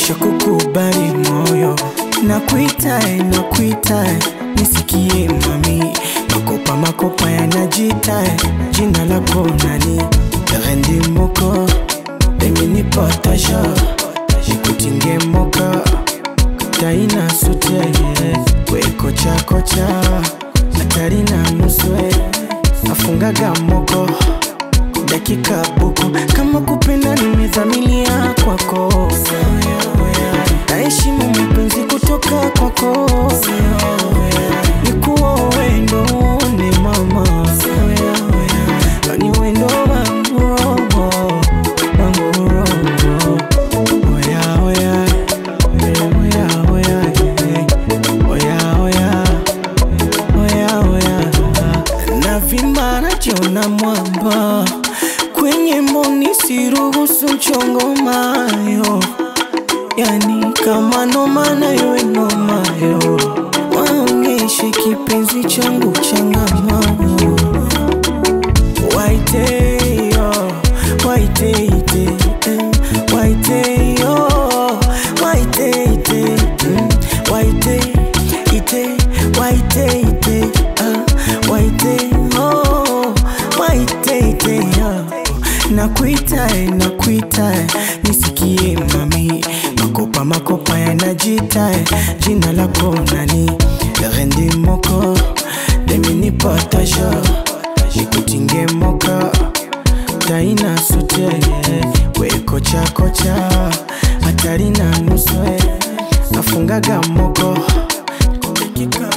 nishakukubali moyo nakuitae nakuitae nisikie mami makopa makopa yanajitae jina lako nani rendi moko eminipotasha nikutinge moka taina sute wekochakocha hatari na nuswe afungaga moko dakika buku kama kupenda nimezamilia kwako naheshimu mapenzi kutoka kwako nikuwa wendo ni mama ni wendo wangu robo wangu robo oya oya oya oya oya oya oya oya navimba najiona mwamba kwenye mboni siruhusu mchongo mayo yani kama noma nayo nomayo waonyeshe kipenzi changu changamano waiteyo waiteite eh, waiteyo waiteite mm, waiteite waiteite ah, waiteyo waiteite ah. nakuitae nakuitae nisikie mami makopa makopa yanajitae jina lako nani rendi moko deminipotasha nikutinge moka taina sute wekochakocha hatari na nuswe afungaga moko dakika